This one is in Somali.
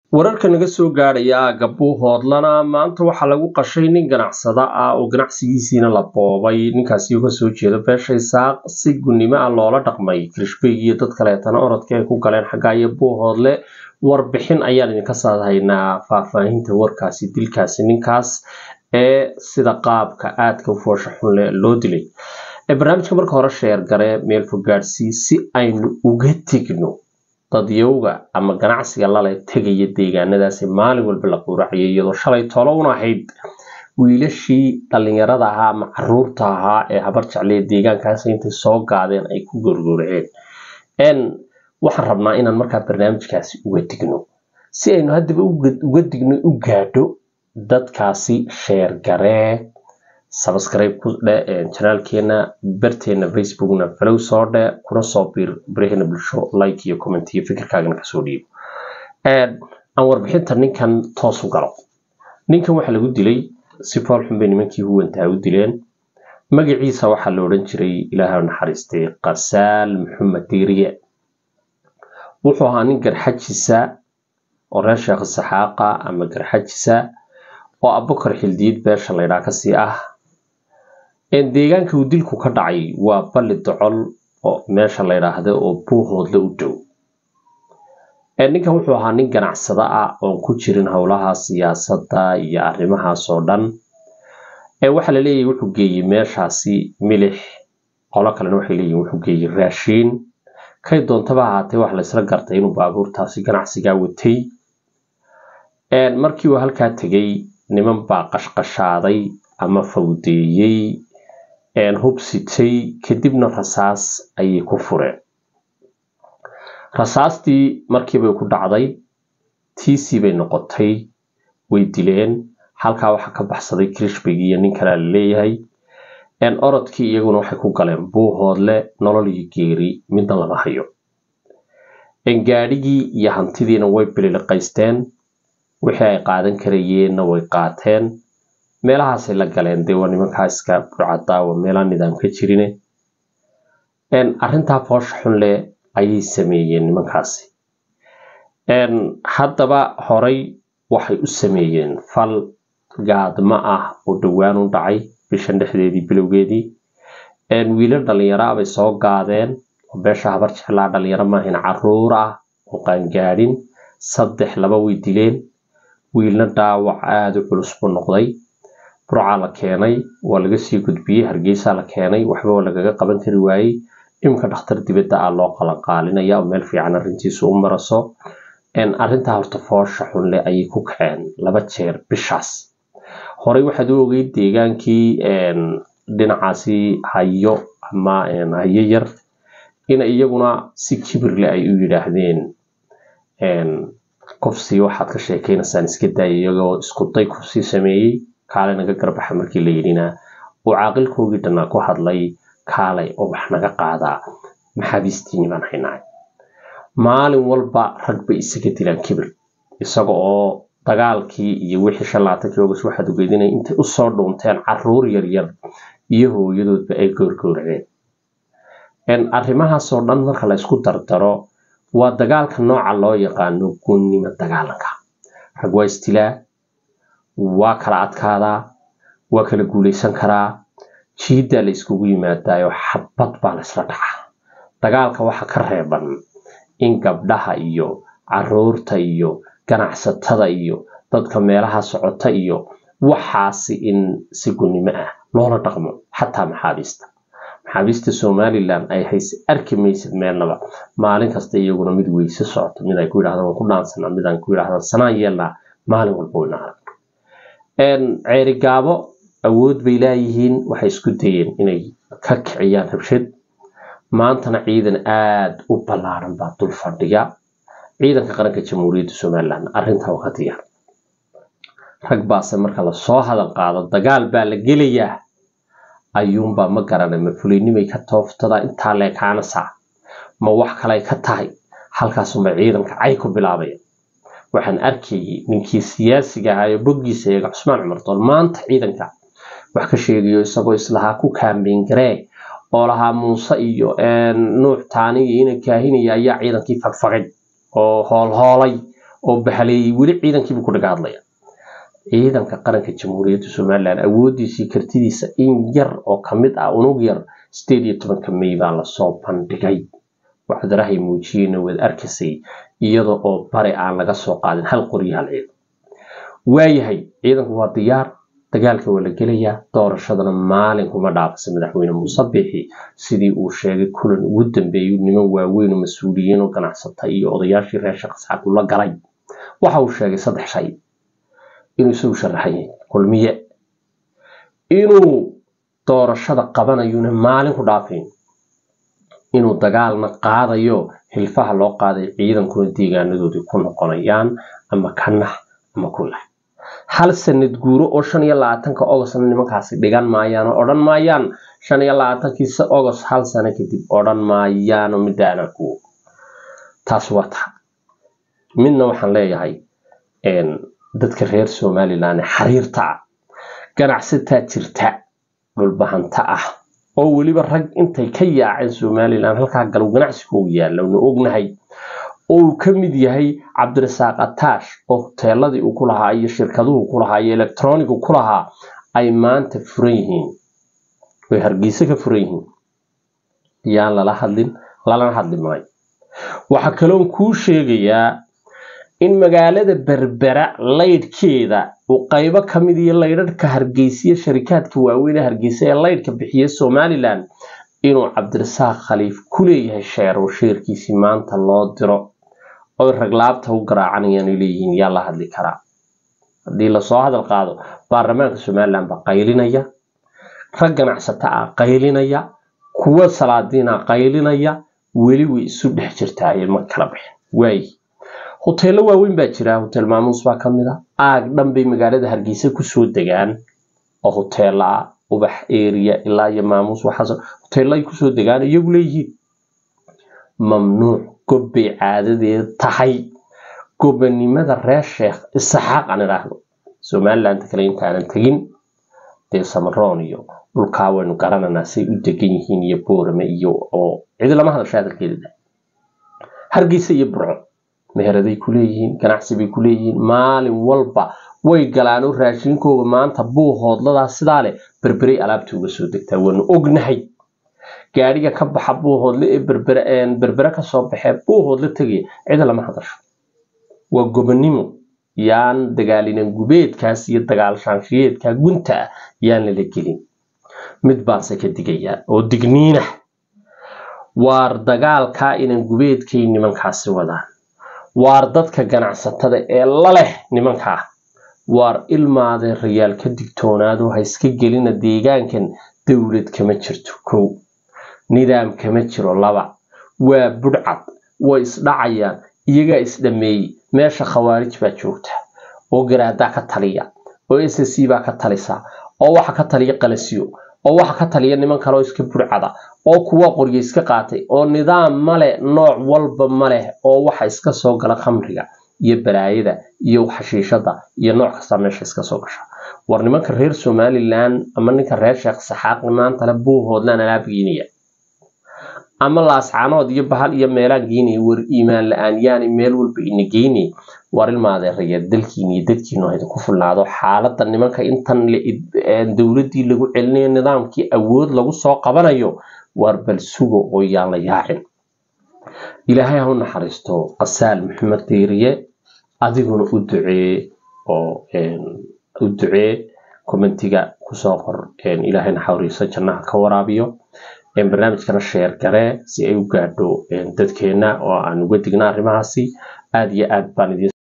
wararka naga soo gaadhaya aagga buuhoodlana maanta waxaa lagu qashay nin ganacsada ah oo ganacsigiisiina la boobay ninkaasi uga soo jeeda beesha isaaq si gunnimo ah loola dhaqmay kirishbeyg iyo dad kaleetana orodka ay ku galeen xagga iyo buuhoodle warbixin ayaan idinka saadhaynaa faahfaahinta warkaasi dilkaasi ninkaas ee sida qaabka aadka u foosha xunle loo dilay barnaamijka marka hore sheer gare meel fogaadsii si aynu uga tegno dadyowga ama ganacsiga lale tegaya deegaanadaasi maalin walba la quuracayay iyadoo shalay tolo un ahayd wiilashii dhallinyarada ahaa ama caruurta ahaa ee habar jeclaya deegaankaasi intay soo gaadeen ay ku gorgoraceen waxaan rabnaa inaan markaa barnaamijkaasi uga digno si aynu haddaba uga digno u gaadho dadkaasi sheer garee sabscribe ku dhe janaalkeena barteena facebookna falow soo dhe kuna soo biir baraheena bulsho like iyo comment iyo fikirkaagana kasoo dhiibo aan warbixinta ninkan toos u galo ninkan waxaa lagu dilay si fool xun bay nimankii huwantaa u dileen magaciisa waxaa la odhan jiray ilaaha naxariistay qasaal maxamed diiriye wuxuu ahaa nin garxajisa oo reer sheekh saxaaqa ama garxajisa oo abukar xildiid beesha laydhaa kasii ah deegaanka uu dilku ka dhacay waa balli docol oo meesha la ydhaahda oo buuhoodla u dhow ninkan wuxuu ahaa nin ganacsada ah oon ku jirin howlaha siyaasadda iyo arrimahaas oo dhan waxaa la leeyahay wuxuu geeyey meeshaasi milix qolo kalena waxay leeyihin wuxuu geeyey raashiin kay doontaba ahaatee waxa laysla gartay inuu baabuurtaasi ganacsigaa watay markii uu halkaa tegey niman baa qashqashaaday ama fawdeeyey hubsitay kadibna rasaas ayay ku fureen rasaastii markiibay ku dhacday tiisii bay noqotay way dileen halkaa waxaa ka baxsaday kirishbeg iyo nin kalea la leeyahay orodkii iyaguna waxay ku galeen buuhoodle nolol iyo geeri midna lama hayo gaadhigii iyo hantidiina way bililiqaysteen wixii ay qaadan karayeenna way qaateen meelahaasay la galeen dee waa nimankaa iska burcadaa waa meelaa nidaam ka jirine arrintaa foosha xun leh ayay sameeyeen nimankaasi haddaba horay waxay u sameeyeen fal gaadmo ah oo dhowaan u dhacay bishan dhexdeedii bilowgeedii wiilal dhallinyaraa bay soo gaadeen oo beesha habar jeclaa dhalinyaro maahayn caruur ah oo qaangaadhin saddex laba way dileen wiilna dhaawac aada u culus buu noqday burcaa la keenay waa laga sii gudbiyey hargeysaa la keenay waxba waa lagaga qaban kari waayey iminka dhakhtar dibadda ah loo qalanqaalinaya oo meel fiican arrintiisu u maraso arrintaa horta foosha xunle ayay ku kaceen laba jeer bishaas horey waxaad u ogeyd deegaankii dhinacaasi hayo ama hayo yar in iyaguna si kibirle ay u yidhaahdeen kufsi waxaad ka sheekeynaysaan iska daaya iyagoo isku day kufsi sameeyey kaale naga garbaxa markii la yidhina uu caaqilkoogii dhannaa ku hadlay kaalay oo wax naga qaadaa maxaabiistiini baan haynaay maalin walba rag bay isaga dilaan kibir isaga oo dagaalkii iyo wixii shan labaatankii ogas waxaad ogeydinay intay usoo dhuunteen caruur yaryar iyo hooyadoodba ay goorgooraceen arrimahaasoo dhan marka la ysku dardaro waa dagaalka nooca loo yaqaano gunnimo dagaalanka rag waa istilaa waa kala adkaadaa waa kala guulaysan karaa jiiddaa la iskugu yimaadaayo xabad baa laysla dhacaa dagaalka waxa ka reeban in gabdhaha iyo caruurta iyo ganacsatada iyo dadka meelaha socota iyo waxaasi in si gunnimo ah loola dhaqmo xataa maxaabiista maxaabiista somalilan ay hayse arki maysid meelnaba maalin kasta iyaguna mid weyse socoto mid ay ku yidhahdaan waan ku dhaansanaa mid aan ku yidhahdaan sanaan yeelnaa maalin walba wayna arag ceerigaabo awood bay laayihiin waxay isku dayeen inay ka kiciyaan rabshad maantana ciidan aada u ballaaran baa dul fadhiya ciidanka qaranka jamhuuriyadda somalilan arrintaa waa ka diyaar rag baase marka lasoo hadal qaado dagaal baa la gelayaa ayuunbaa ma garanay ma fulaynimay ka tooftadaa intaa leekaanasa ma wax kaley ka tahay halkaasunbay ciidanka cay ku bilaabaya waxaan arkayay ninkii siyaasiga ahaa ee boggiisa eega cusmaan cumar dool maanta ciidanka wax ka sheegayo isagoo islahaa ku kaambeyn garee oo lahaa muuse iyo nuux taani iyo ina kaahinaya ayaa ciidankii fagfagay oo hoolhoolay oo bahaleeyey weli ciidankiibuu ku dhaga hadlaya ciidanka qaranka jamhuuriyadda somalilan awoodiisii kartidiisa in yar oo kamid ah unug yar sideed iyo tobanka may baa lasoo bandhigay wacdarahay muujiyeyna waad arkaysay iyada oo bari aan laga soo qaadin hal qoryo hal ciidan waayahay ciidanku waa diyaar dagaalka waa la gelayaa doorashadana maalin kuma dhaafasa madaxweyne muuse bixi sidii uu sheegay kulan ugu dambeeyay niman waaweyn oo mas-uuliyiin oo ganacsata iyo odayaashii reer shaqsaaq ula galay waxa uu sheegay saddex shay inuu isagu sharaxan yahay kulmiye inuu doorashada qabanayuna maalin ku dhaafayn inuu dagaalna qaadayo hilfaha loo qaaday ciidankuna deegaanadoodii ku noqonayaan ama kanax ama kulah hal sanad guuro oo shan iyo labaatanka ogostna nimankaasi dhigan maayaan oo odhan maayaan shan iyo labaatankii ogost hal sano kadib odhan maayaano midaana kuwo taas waa taha midna waxaan leeyahay dadka reer somalilan xariirta ah ganacsataa jirta dhulbahanta ah oo weliba rag intay ka yaaceen somalilan halkaa galow ganacsigoogu yaalla nu ognahay oo uu ka mid yahay cabdirasaaq ataash oo hoteeladii uu ku lahaa iyo shirkaduhu ku lahaa iyo electronigu ku lahaa ay maanta furan yihiin way hargeysa ka furan yihiin yaan lala hadlin lalana hadli maayo waxaa kaloon kuu sheegayaa in magaalada berbera laydhkeeda uu qaybo ka mid iyo laydhadhka hargeysiya sharikaadka waaweyn ee hargeysa ee laydhka bixiya somalilan inuu cabdirasaaq khaliif ku leeyahay sheer oo sheerkiisii maanta loo diro oy raglaabta u garaacanayaan ay leeyihiin yaa la hadli karaa haddii lasoo hadal qaado baarlamaanka somalilan baa qaylinaya rag ganacsata ah qaylinaya kuwa salaadiina qaylinaya weli way isu dhex jirtaaye ma kala bixin waayi hoteello waaweyn baa jira hotel maamuus baa ka mid a aag dhan bay magaalada hargeysa kusoo degaan oo hoteella ah ubax area ilaa iyo maamuus waxaas hoteello ay kusoo degaan iyagu leeyihiin mamnuuc gobbay caadadeeda tahay gobanimada reer sheekh isaxaaq aan idhaahdo somaliland kale intaanan tegin dee samaroon iyo dhulkaa waynu garananaa say u degan yihiin iyo boorame iyo oo cidi lama hadasha hadalkeeda hargeysa iyo burco meheraday ku leeyihiin ganacsi bay ku leeyihiin maalin walba way galaan oo raashinkooga maanta buu hoodladaa sidaa leh berberay alaabta uga soo degtaa waanu ognahay gaadhiga ka baxa buuhoodle ee berbere berbere kasoo baxee buuhoodle tegaya cida lama hadasho waa gobonimo yaan dagaalinan gubeedkaas iyo dagaal shaanshiyeedka gunta ah yaan lala gelin mid baanse ka digayaa oo digniinah waar dagaalkaa inan gubeedkay nimankaasi wadaan waar dadka ganacsatada ee la leh nimankaa waar ilmaadee rayaal ka digtoonaado ha iska gelina deegaankan dowlad kama jirto kow nidaam kama jiro laba waa budhcad way isdhacayaan iyagaa isdhameeyey meesha khawaarij baa joogta oo garaadaa ka taliya oo s c baa ka talisa oo waxa ka taliya qalasiyo oo waxa ka taliya niman kaleoo iska budhcada oo kuwa qoryo iska qaatay oo nidaam male nooc walba ma leh oo waxa iska soo gala khamriga iyo balaayada iyo xashiishada iyo nooc kasta meesha iska soo gasha war nimanka reer somalilan ama ninka reer sheekh saxaaq maantale buuhoodlaan alaab geenaya ama laascaanood iyo bahal iyo meelaan geynaya war iimaan la-aan yaani meel walba ina geynay war ilmaadeeraya dalkiina iyo dadkiinu idinku fulnaado xaalada nimanka intan dowladii lagu celinayo nidaamkii awood lagu soo qabanayo war bal sugo oo yaan la yaacin ilaahay ha u naxariisto qasaal maxamed diiriye adiguna u ducee oo u ducee commentiga kusoo qor ilaahay naxariiso jannaha ka waraabiyo barnaamijkana sheer garee si ay u gaadho dadkeena oo aan uga digna arrimahaasi aada iyo aad baan idin